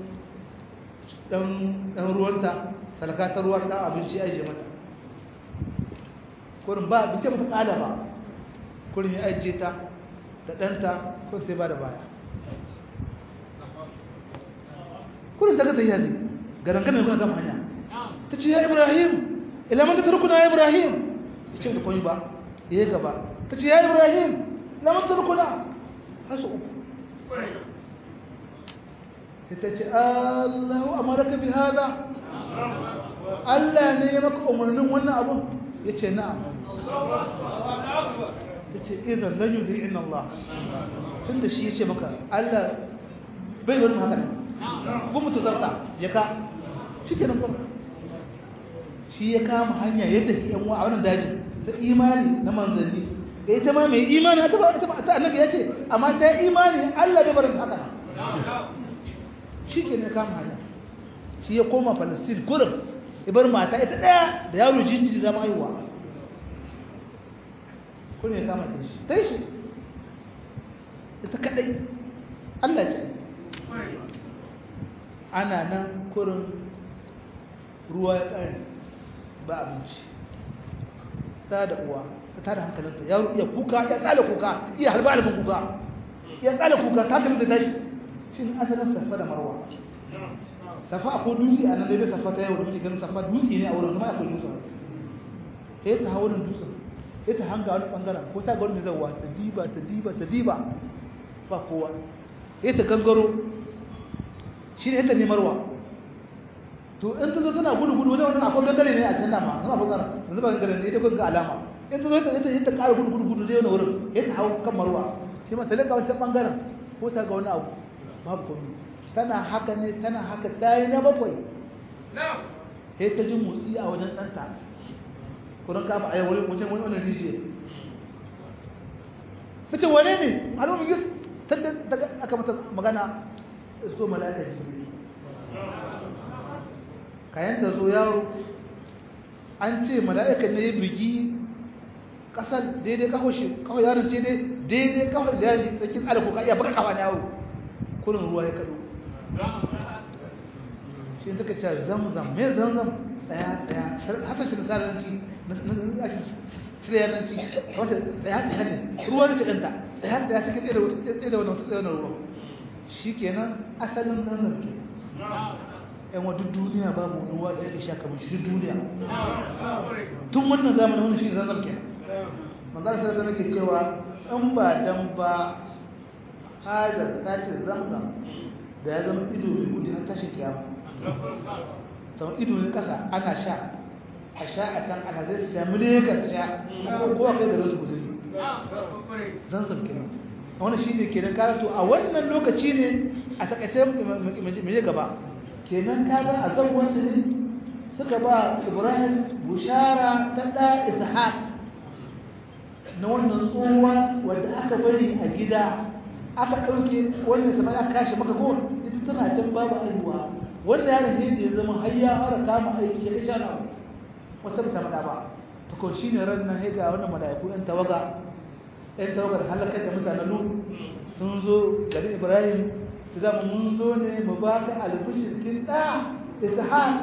ɗan ruwanta salakatar ruwan ɗan abinci ya ajiye mata kurin ba bice mata ƙada ba kurin ya ajiye ta da ɗanta ko sai ba da baya kurin ta gata yazi garanganar kuna gama hanya ta ce ya ibrahim ilaman ta turkuna ya ibrahim ya ce da kwanye ba ya yi gaba ta ce ya ibrahim ilaman ta turkuna hasu uku ita ce allahu amaraka bi hada allah ne ya maka umarnin wannan abun ya ce na'am ta ce idan lan yi zai Allah tun da shi ya ce maka allah bai wani haka ne kuma mutu zarta ya ka shi ke nan shi ya kama hanya yadda ke yan a wannan daji ta imani na manzanni da ita ma mai imani ta annabi ya ce amma ta imani allah bai barin haka shi ke ne kama hanya shi ya koma palestine gurin ibar mata ita daya da yaro jinjiri zama haihuwa kuma ya kama ta shi ta yi shi ita kadai allah ce ana nan kurin ruwa ya ƙare ba abinci ta da uwa ta tada hankalinta yaro iya kuka ya tsala kuka iya halba halbin kuka ya tsala kuka ta hankalin da tashi shi ne asalin safa da marwa safa akwai dutse a nan dai bai safa ta yau da muke ganin safa dutse ne a wurin kuma akwai dutse sai ta hawo wurin dutse sai ta hanga wani bangaren ko ta ga wani zawa ta diba ta diba ta diba ba kowa sai ta gangaro shi ne ta nemarwa to in ta zo tana gudu gudu wajen wani akwai gangare ne a can dama zama bangaren yanzu ba gangare ne ita kun ga alama in ta zo ta ita ta ƙara gudu gudu gudu zai wani wurin sai ta hau kan marwa shi ma ta leka wancan bangaren ko ta ga wani abu babu komai tana haka ne tana haka ta yi na bakwai sai ta ji motsi a wajen ɗanta kudin kafa a yawon wajen wani wani rijiyar ta ce wane ne alamun gis ta aka mata magana isko mala'ika jibril kayan ta zo yaro an ce mala'ika ne ya bigi ƙasar daidai kawo shi kawo yaron ce daidai kawo da yaron tsakin alaƙo ka iya baka kafa na yawo kurin ruwa ya kaɗo shi suka ce zamzam me zamzam tsaya tsaya haka shi misalanci na ake tsirayanci wata tsaya tsaya ne ruwa ne cikanta tsaya tsaya cikin tsaye da wata tsaye da wani wata tsaye da ruwa shi kenan asalin nan ke yan wa duk duniya babu ruwa da yake sha kamar shi duk duniya tun wannan zamanin wani shi zamzam kenan manzara sai da nake cewa in ba dan ba hajar ta ce zamzam da ya zama ido mai gudu har tashi kiyama sau ido ne kasa ana sha a sha a can ana zai sha miliyan sha ko a kai da rasu guzuri zanzan kenan wani shi ne kenan kaga to a wannan lokaci ne a takaice mai gaba kenan kaga a zangonsu ne suka ba ibrahim bushara ta ɗa ishaq na wannan tsohuwa wadda aka bari a gida aka ɗauke wannan sama aka kashe maka ko ita tana can babu aihuwa wanda ya rahe da ya zama har ya fara kama aiki ya kashe na wata bisa mada ba ta ko shi ne ran nan ga wannan mala'iku yan tawaga yan tawagar halakar da mutanen lu sun zo garin ibrahim ta zama mun zo ne mu ba ka albishir kin ɗa ishaq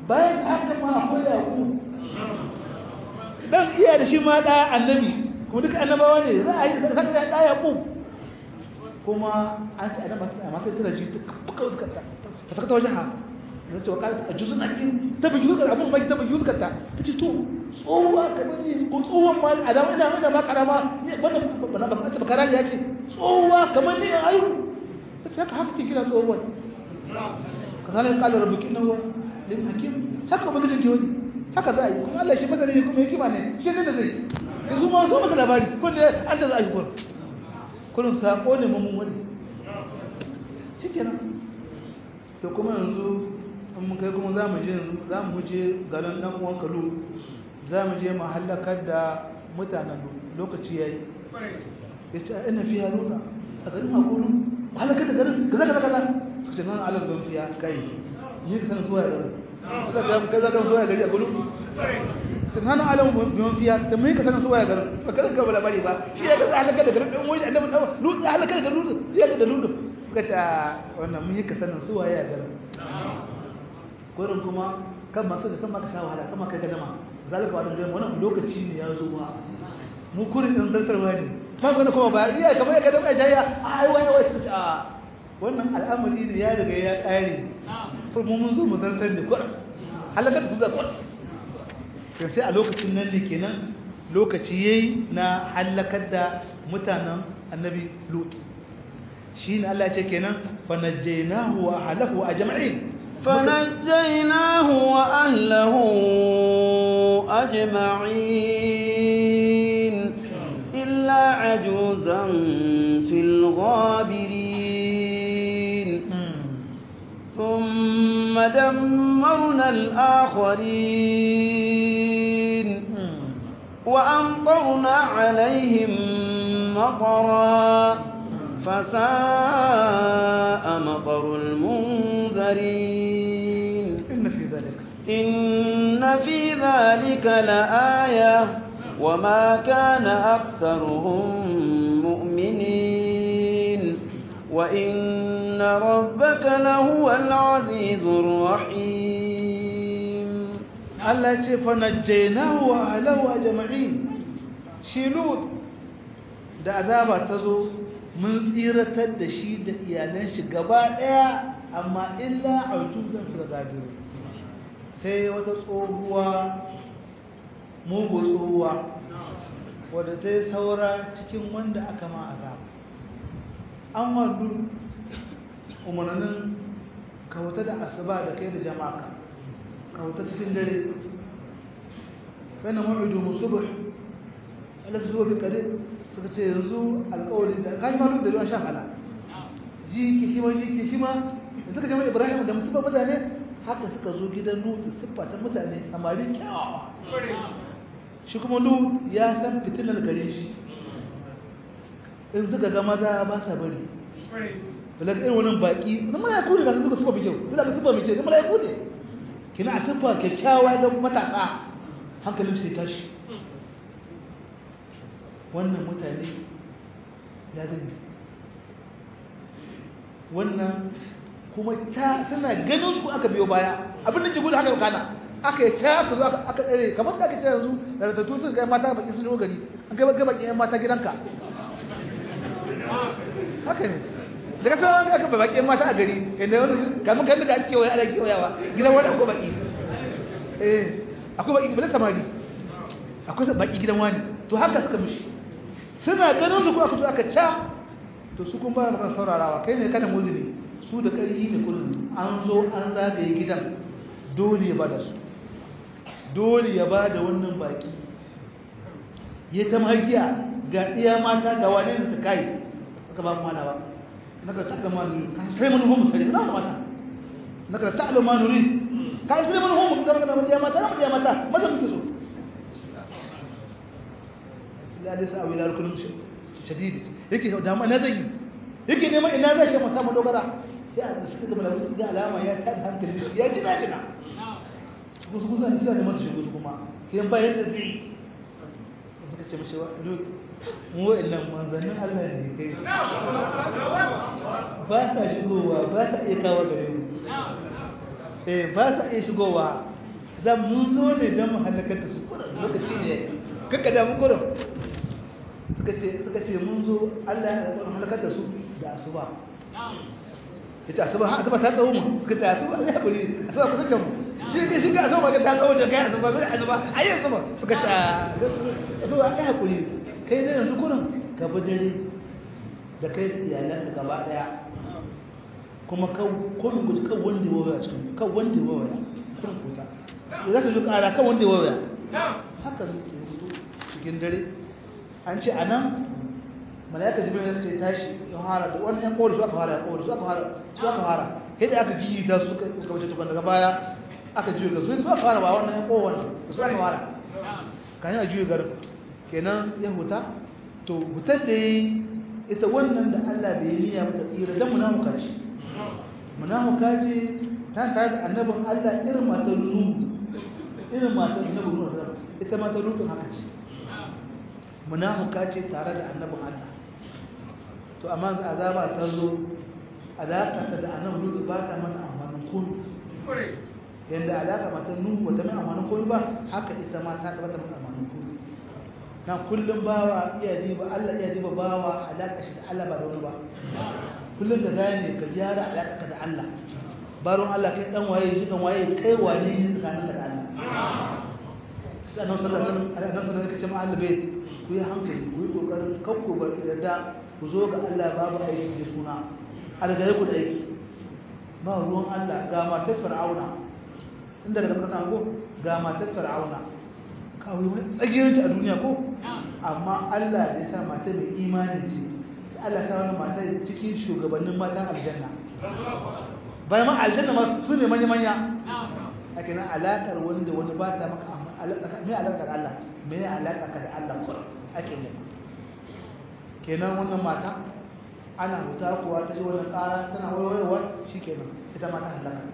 bayan haka ma akwai yaƙu dan iya da shi ma ɗaya annabi kuma duka annabawa ne za a yi zaka da ɗaya yaƙu kuma an ce annabi amma sai tana ji fuka suka ta ta saka ta wajen ha na ce wa ƙara a juzu na ɗin ta bi juzu abun baki ta bi juzu ta ta ce to tsohuwa kamar ni ko tsohuwan ma a dama ina ina ma karama ne wannan ba ba ta bakara ya ce tsohuwa kamar ni in ayu ta ce haka haka ke kira tsohuwan kazalika qala rabbuka innahu lim hakim haka ba gidan wani haka za a yi kuma Allah shi masani ne kuma hikima ne shi ne da zai ya su ma so maka labari kun da an da za a yi kun kullum sako ne mun wani shikenan to kuma yanzu in mun kai kuma za mu je yanzu za mu je garin dan uwan kalu za mu je mu halakar da mutanen lokaci yayi ya ce ina fiya ruka a garin makonu halakar da garin kaza kaza kaza suka ce nan alam don fiya kai ni ka sanin zuwa garin suka ga kaza kan zuwa gari a gudu sun hana alam don fiya ta mai ka sanin zuwa garin ba garin ka bari ba shi ya kaza halakar da garin dan wani annabi dan lutsi halakar da garin ya ga da lutsi suka ce wannan mun yi ka sanin zuwa ya garin gurin kuma kan masu da kan maka sha wahala kan maka gadama zalika wannan gari wannan lokaci ne ya zo ba mu kurin din zartarwa ne kan gani kuma ba iya kamar ya gadama ya jaya ai wai wai suka ce a wannan al'amari ne ya riga ya tsare mu mun zo mu zartar ne kurin halakar su za kurin to sai a lokacin nan ne kenan lokaci yayi na halakar da mutanen annabi lut shine Allah ya ce kenan fa najjaynahu wa ahlahu ajma'in فنجيناه وأهله أجمعين إلا عجوزا في الغابرين ثم دمرنا الآخرين وأمطرنا عليهم مطرا فساء مطر المنذرين إن في ذلك إن في ذلك لآية وما كان أكثرهم مؤمنين وإن ربك لهو العزيز الرحيم Allah ce fa najjaynahu wa ahlahu ajma'in shi lut da azaba ta zo mun tsiratar da shi da iyalan shi gaba daya amma illa autuzan fil gadir sai wata tsohuwa mugu tsohuwa wadda ta yi saura cikin wanda aka ma azaba an wadu umarnin kawata da asuba da kai da jama'a kawata cikin dare bayan ma'idu musubur alasa zuwa bi kare suka ce yanzu alkawari da kashi ma da ruwan shan hala ji ki shima ji ki shima da suka jama'a ibrahim da musulman mutane haka suka zo gidan nutu siffa ta mutane samari kyawawa shi kuma lut ya san fitilar gare shi in suka ga maza ba sa bari daga irin wannan baki na mala'iku ne ga suka suka fi kyau daga suka fi kyau na mala'iku ne kina a siffa kyakkyawa ga matasa hankalin sai tashi wannan mutane ya zai wannan kuma ta suna ganin su aka biyo baya abin da ke gudu haka kana aka yi ta aka zo aka tsere kamar da aka ce yanzu da ratattu sun kai mata baki sun gari an kai baki baki yan mata gidanka haka ne daga sauran aka ba baki yan mata a gari inda wani kamun kan daga kewaye ana kewayawa gidan wani akwai baki eh akwai baki bala samari akwai baki gidan wani to haka suka mishi suna ganin su ko aka zo aka ca to su kun fara maka saurarawa kai ne kana muzini su da ƙarfi ne kullum an zo an zagaye gidan dole ya bada su dole ya bada wannan baki ya ta magiya ga iya mata ga wane da su kai aka ba mu mana ba naka ta alama nuri kan sai mun homu sai na mata naka ta alama nuri kan sai mun homu da magana da mata da mata maza muke so la da sa awila kullum shadidi yake da ma na zai yake neman ina zai shi mata madogara sai a suka ga malamu suka ga alama ya tada hankali shi ya jina jina kusa kusa ne sai da masu shigo kuma sai bayan da zai suka ce mishi mu wa'annan manzannin Allah ne kai ba sa shigowa ba sa iya kawo gare mu eh ba sa iya shigowa zan mun zo ne don mu halakar da su kurin lokaci ne kaka da mu kurin suka ce suka ce mun zo Allah ya halakar da su da asuba ita asuba ha asuba ta tsawo mu suka ce asuba Allah ya bari asuba kusa kan mu shi ke shi ga asuba ga ta tsawo da kai asuba bai asuba ayi asuba suka ce asuba ai hakuri kai ne yanzu kurin ka bi dare da kai da iyalanka gaba daya kuma kan kun guji kan wanda ya waya cikin kan wanda ya waya kun kuta da zaka ji kara kan wanda ya waya haka ne ke fito cikin dare an ce anan malaika jibril ya ce tashi ya fara da wannan yan kowar su aka fara kowar su aka fara su aka fara sai da aka jiyi ta su suka wuce tukun daga baya aka jiyo ga su su aka fara ba wannan yan kowar su aka fara kan ya jiyo gar kenan ya huta to hutar da yi ita wannan da Allah bai niyya mata tsira dan munafuka ce munafuka ce ta tare da annabin Allah irin matar nuhu irin matar annabin nuhu ita matar nuhu haka ce munafuka ce tare da annabin Allah to amma za azaba ta zo alaka ta da annabin nuhu ba ta mata amfanin komai yanda alaka matar nuhu ba ta mai amfanin komai ba haka ita ma ta ba ta mata amfanin komai na kullum bawa iya diba Allah iya diba bawa alaka shi da Allah ba da wani ba kullum ka gane ka gyara alaka ka da Allah baron Allah kai dan waye shi dan waye kai wane ne tsakanin ka da Allah sai annabi sallallahu alaihi wasallam annabi sallallahu alaihi wasallam Allah bai ku yi hankali ku yi kokarin kakku bar da ku zo ga Allah babu aiki da suna algare ku da aiki ba ruwan Allah ga matar fir'auna inda daga kasa ko ga matar fir'auna kawai wani tsagirinta a duniya ko amma Allah ya sa mata mai imani ce sai Allah sa wani mata cikin shugabannin matan aljanna bayan ma aljanna ma su ne manya-manya a kenan alaƙar wani da wani ba ta maka mai alaƙar Allah mai alaƙa ka da Allah kuwa ake ne kenan wannan mata ana huta kuwa ta ji wannan ƙara tana warwarwa shi kenan ita mata halaka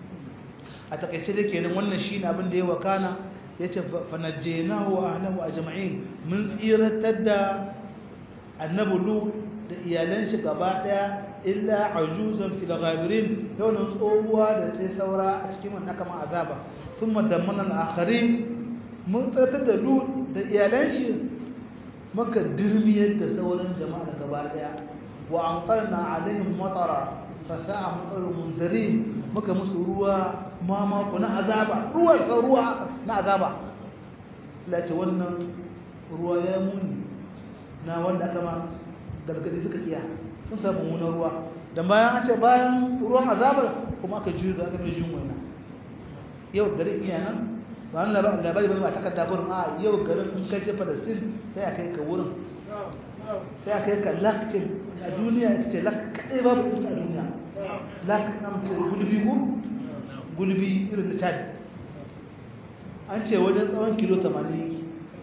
a takaice da kenan wannan shi ne abin da ya wakana ya ce fanajjenahu wa ahlahu ajma'in mun tsiratar da annabi lu da iyalan shi gaba daya illa ajuzan fil ghabirin yawan tsohuwa da ta saura a cikin wannan kama azaba thumma dammana al-akharin mun tsiratar da lu da iyalan shi maka dirmiyar da sauran jama'a gaba daya wa anqarna alaihim matara fasa'a matarul munzirin muka musu ruwa mamako na azaba ruwa ga ruwa na azaba lati wannan ruwa ya muni na wanda aka ma gargadi suka iya sun samu munar ruwa da bayan an ce bayan ruwan azabar kuma aka juyo ga aka mai jin waina yau garin iya nan ba wani labari bane ba takarda gurin a yau garin in kai ce palestine sai a kai ka wurin sai a kai ka lakcin a duniya ita ce lak kaɗai babu ita a duniya lak na mace gulbi ko gulbi irin da chad an ce wajen tsawon kilo 80 yake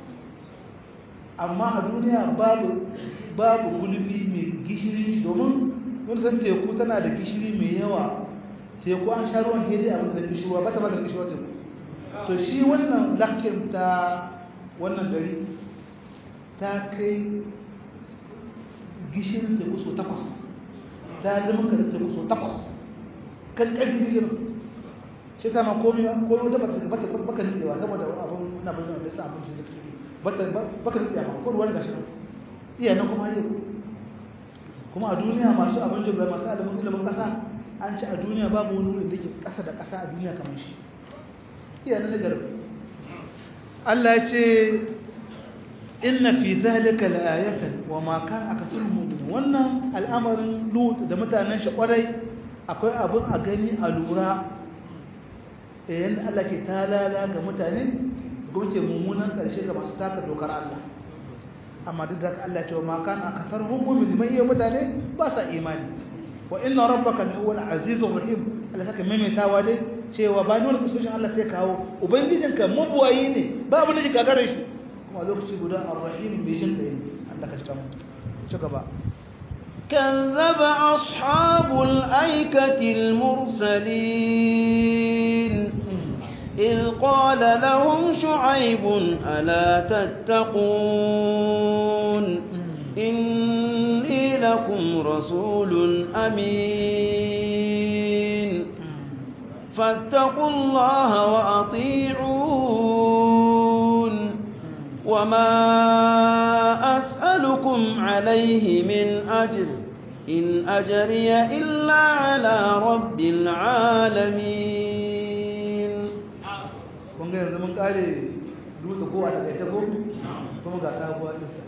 amma a duniya babu babu gulbi mai gishiri domin wani san teku tana da gishiri mai yawa teku an sha ruwan hedi a da gishirwa ba ta ba da gishirwa teku to shi wannan lakin ta wannan gari ta kai gishirin teku so takwas ta limka da teku so takwas kan ƙarfin gishirin shi ta ma komi komi wata bata bata baka nitsewa saboda abin na bayan da sa abin shi zai bata baka nitsewa ma ko ruwan gashi iya nan kuma yau kuma a duniya masu abin jibra masu ilimin ilimin kasa an ci a duniya babu wani wurin da ke kasa da kasa a duniya kamar shi iya nan nagar Allah ya ce inna fi zalika la'ayatan wa ma kan akthar mu'min wannan al'amarin lut da mutanen shi kwarai akwai abin a gani a lura yayin Allah ke talala ga mutane goke mummunan karshe ga masu taka dokar Allah amma duk da Allah ce wa ma kana akthar mu'min mai yi mutane ba sa imani wa inna rabbaka lahuwal azizur rahim Allah saka maimaitawa dai cewa ba dole kusoshin Allah sai kawo ubangijinka mabuwayi ne ba abin da shi gagarin shi kuma lokaci guda ar-rahim mai jin kai Allah ka cika mu ci gaba كذب أصحاب الأيكة المرسلين إذ قال لهم شعيب ألا تتقون إني لكم رسول أمين فاتقوا الله وأطيعون وما أسألكم عليه من أجر إن أجري إلا على رب العالمين kun ga yanzu mun kare dutse ko a takaice ko kuma ga sabuwar lissa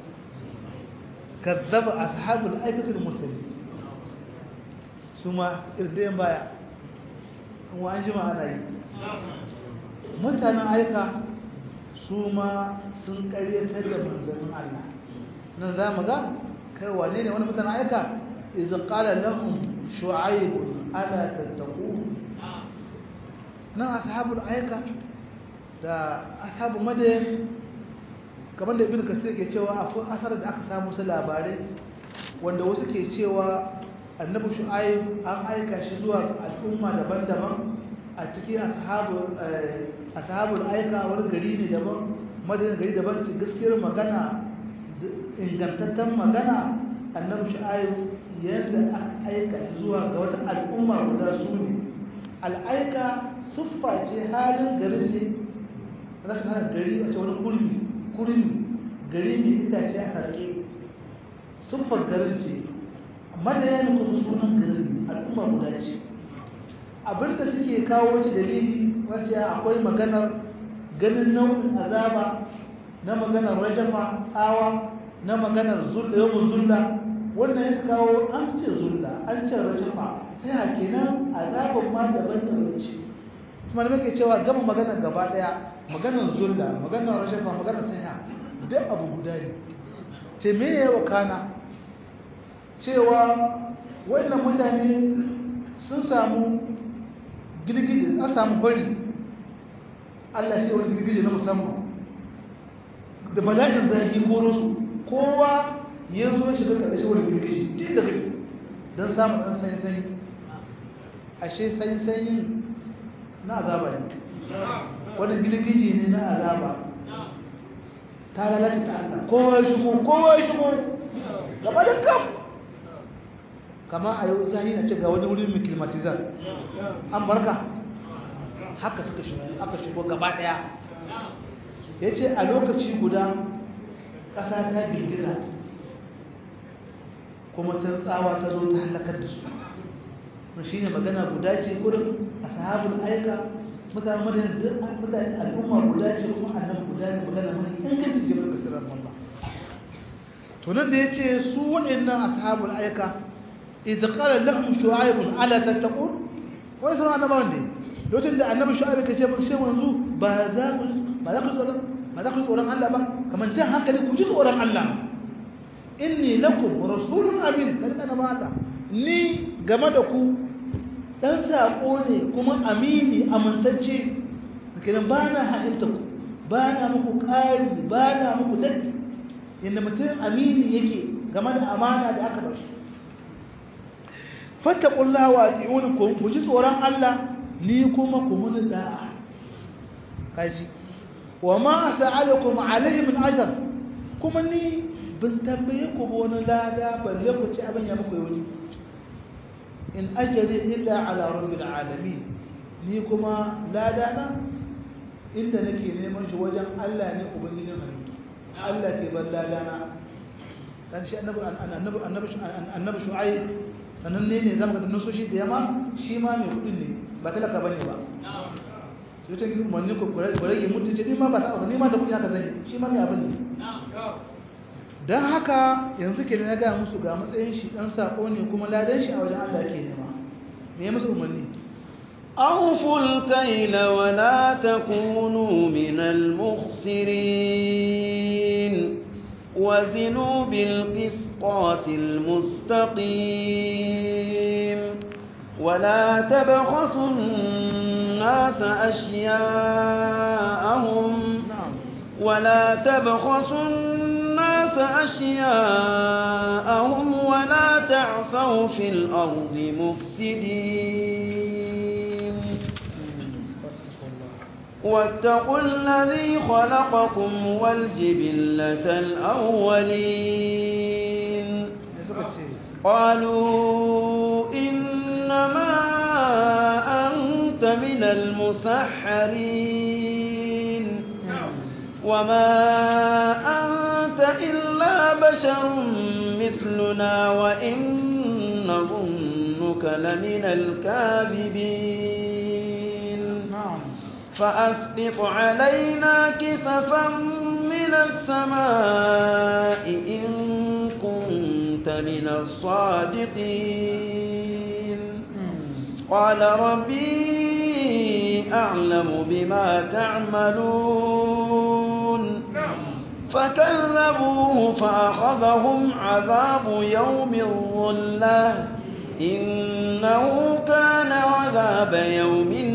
kazzaba ashabul aikatul muslimin suma irdayen baya wa an jima ana yi mutanen aika su ma sun karyatar da manzannin Allah nan za mu ga kai wane ne wani mutanen aika idan qala lahum shu'aib ala tattaqu nan ashabul aika da ashabu madayan kamar da ibn kasir ke cewa akwai asar da aka samu su labarai wanda wasu ke cewa annabi shu'aib an aika shi zuwa al'umma daban-daban a cikin ashabul aika wani gari ne daban madayan gari daban ce gaskiyar magana ingantaccen magana annabi shu'aib yadda aka aika shi zuwa ga wata al'umma guda su ne al'aika siffa ce halin garin ne za ta hana gari a ce wani kurmi kurmi gari mai itace a sarki siffar garin ce amma da yana kuma sunan garin al'umma guda ce abinda suke kawo wace dalili wacce akwai maganar ganin nau'in azaba na maganar rajafa tsawa na maganar zulla yau zulla wannan ya kawo an ce zulla an ce rajafa sai a kenan azaban ma daban-daban ce kuma da muke cewa gama maganar gaba daya maganar zulla maganar rajafa maganar taya duk abu guda ne ce me ya wakana cewa wannan mutane sun samu girgije an samu bari Allah shi wani girgije na musamman da bala'in zai koro su kowa ya zo shi da ƙarshe wani girgije duk da kake don samun ɗan sanyi-sanyi ashe sanyi-sanyin na azaba ne wani girgije ne na azaba ta lalata ta Allah kowa ya shigo kowa ya shigo gaba da kam kama a yau zahi na ce ga wani wurin mai kilmatizar an barka haka suka shigo aka shigo gaba daya ya ce a lokaci guda ƙasa ta girgiza kuma ta tsawa ta zo ta halakar da su shi ne magana guda ce gudun a sahabin aika mutane mutane al'umma guda ce kuma annan guda ne magana mai ingancin jami'ar kasirar Allah to nan da ya ce su waɗannan ashabul aika idza qala lahum shu'aib ala tattaqun wani sanar annabawan ne lokacin da annabi shu'aib ka ce ba sai wanzu ba za ku ba za ku tsoron ba za ku tsoron Allah ba kamar jan hankali ku ji tsoron Allah inni lakum rasulun amin daga annabawa Allah ni game da ku dan sako ne kuma amini amintacce kenan ba na haɗinta ku ba na muku ƙari ba na muku daɗi yadda mutum amini yake game da amana da aka bashi fattakullah wa ati'uni ku ji tsoron Allah ni kuma ku muni da'a kaji wa ma sa'alakum alayhi min ajr kuma ni ban tambaye ku ba wani lada balle ku ci abin ya muku yau in ajri illa ala rabbil alamin ni kuma lada na inda nake neman shi wajen Allah ne ubangijin halittu Allah ke ban lada na dan shi annabi annabi annabi annabi shu'aib sannan ne ne zama da nusoshi da yama shi ma mai kudin ne ba talaka bane ba sai ta gizo manni ko kurege mutu ce ni ma ba ta abu ni ma da kudi haka zan shi ma mai abin ne dan haka yanzu kenan ya ga musu ga matsayin shi dan sako ne kuma ladan shi a wajen Allah ke nema me ya musu umarni أوفوا الكيل ولا تكونوا من المخسرين وزنوا بالقسطاس المستقيم ولا تبخسوا الناس أشياءهم ولا تبخسوا الناس أشياءهم ولا تعثوا في الأرض مفسدين واتقوا الذي خلقكم والجبلة الأولين قالوا إنما أنت كنت من المسحرين وما أنت إلا بشر مثلنا وإن نظنك لمن الكاذبين نعم فأسقط علينا كسفا من السماء إن كنت من الصادقين قال ربي أعلم بما تعملون فكذبوه فأخذهم عذاب يوم الظلة إنه كان عذاب يوم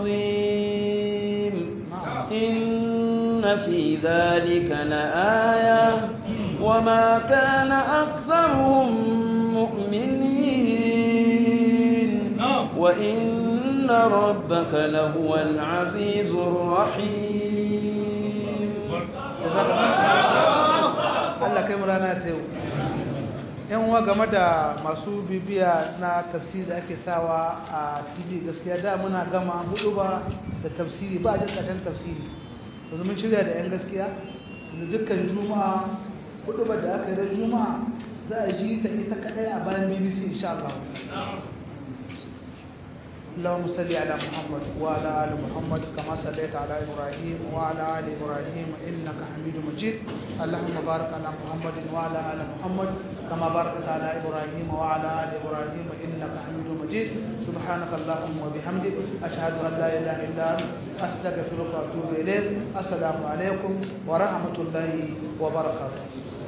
عظيم إن في ذلك لآية وما كان أكثرهم مؤمنين وإن ربك لهو العزيز الرحيم Allah kai mu rana ta yau yan uwa game da masu bibiya na tafsiri da ake sawa a tv gaskiya da muna gama hudu ba da tafsiri ba a jin ƙarshen tafsiri yanzu mun shirya da yan gaskiya da dukkan juma'a hudu ba da aka yi ran juma'a za a ji ta ita kadai a bayan bbc insha Allah اللهم صل على محمد وعلى ال محمد كما صليت على ابراهيم وعلى ال ابراهيم انك حميد مجيد اللهم بارك على محمد وعلى ال محمد كما باركت على ابراهيم وعلى ال ابراهيم انك حميد مجيد سبحانك اللهم وبحمدك اشهد ان لا اله الا انت استغفرك واتوب اليك السلام عليكم ورحمه الله وبركاته